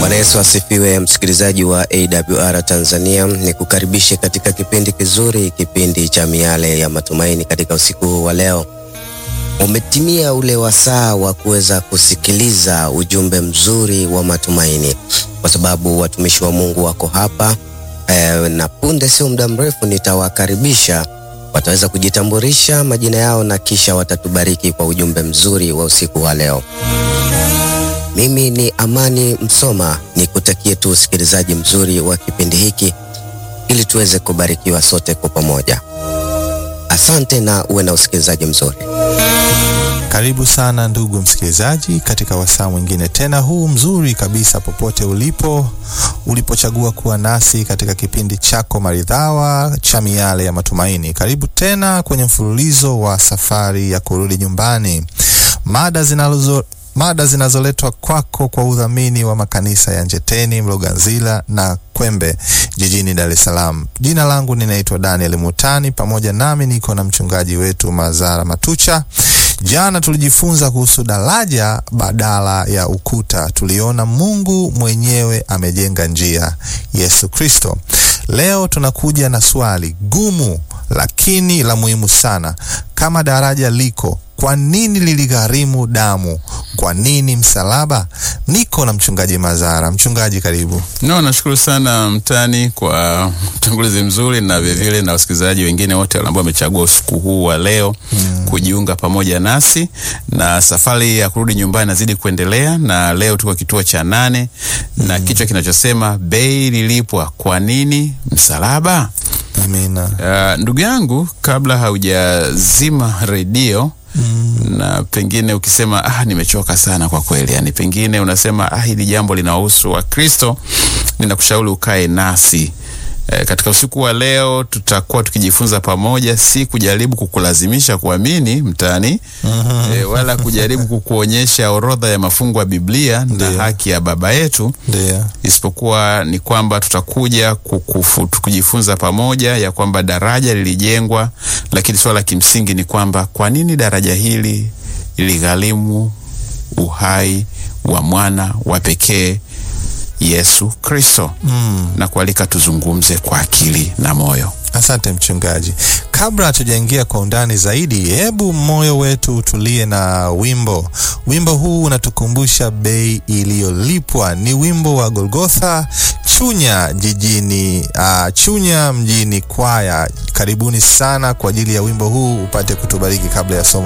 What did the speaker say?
Bwana Yesu asifiwe, msikilizaji wa AWR Tanzania, ni kukaribishe katika kipindi kizuri, kipindi cha miale ya matumaini. Katika usiku huu wa leo umetimia ule wasaa wa kuweza kusikiliza ujumbe mzuri wa matumaini, kwa sababu watumishi wa Mungu wako hapa e, na punde sio muda mrefu nitawakaribisha wataweza kujitambulisha majina yao na kisha watatubariki kwa ujumbe mzuri wa usiku wa leo. Mimi ni Amani Msoma, nikutakie tu usikilizaji mzuri wa kipindi hiki ili tuweze kubarikiwa sote kwa pamoja. Asante na uwe na usikilizaji mzuri. Karibu sana ndugu msikilizaji, katika wasaa mwingine tena huu mzuri kabisa, popote ulipo, ulipochagua kuwa nasi katika kipindi chako maridhawa cha miale ya matumaini. Karibu tena kwenye mfululizo wa safari ya kurudi nyumbani, mada zinazo mada zinazoletwa kwako kwa udhamini wa makanisa ya Njeteni, Mloganzila na Kwembe jijini Dar es Salaam. Jina langu ninaitwa Daniel Mutani, pamoja nami niko na mchungaji wetu Mazara Matucha. Jana tulijifunza kuhusu daraja badala ya ukuta. Tuliona Mungu mwenyewe amejenga njia, Yesu Kristo. Leo tunakuja na swali gumu lakini la muhimu sana. Kama daraja liko kwa nini liligharimu damu? Kwa nini msalaba? Niko na mchungaji Mazara. Mchungaji, karibu. No, nashukuru sana Mtani kwa utangulizi mzuri na vilevile na wasikilizaji wengine wote ambao wamechagua usiku huu wa leo hmm, kujiunga pamoja nasi na safari ya kurudi nyumbani nazidi kuendelea, na leo tuko kituo cha nane hmm, na kichwa kinachosema bei lilipwa, kwa nini msalaba? Amina. Uh, ndugu yangu, kabla haujazima redio Mm. Na pengine ukisema ah, nimechoka sana kwa kweli, yani pengine unasema ah, hili jambo linahusu Wakristo, ninakushauri ukae nasi e, katika usiku wa leo tutakuwa tukijifunza pamoja, si kujaribu kukulazimisha kuamini mtani mm -hmm. e, wala kujaribu kukuonyesha orodha ya mafungu ya Biblia na haki ya Baba yetu, isipokuwa ni kwamba tutakuja kukufu, kujifunza pamoja ya kwamba daraja lilijengwa, lakini swala la kimsingi ni kwamba kwa nini daraja hili liligharimu uhai wa mwana wa pekee Yesu Kristo. Mm. Na kualika tuzungumze kwa akili na moyo. Asante mchungaji. Kabla hatujaingia kwa undani zaidi, hebu moyo wetu utulie na wimbo. Wimbo huu unatukumbusha bei iliyolipwa. Ni wimbo wa Golgotha Chunya jijini uh, Chunya mjini kwaya. Karibuni sana kwa ajili ya wimbo huu, upate kutubariki kabla ya somo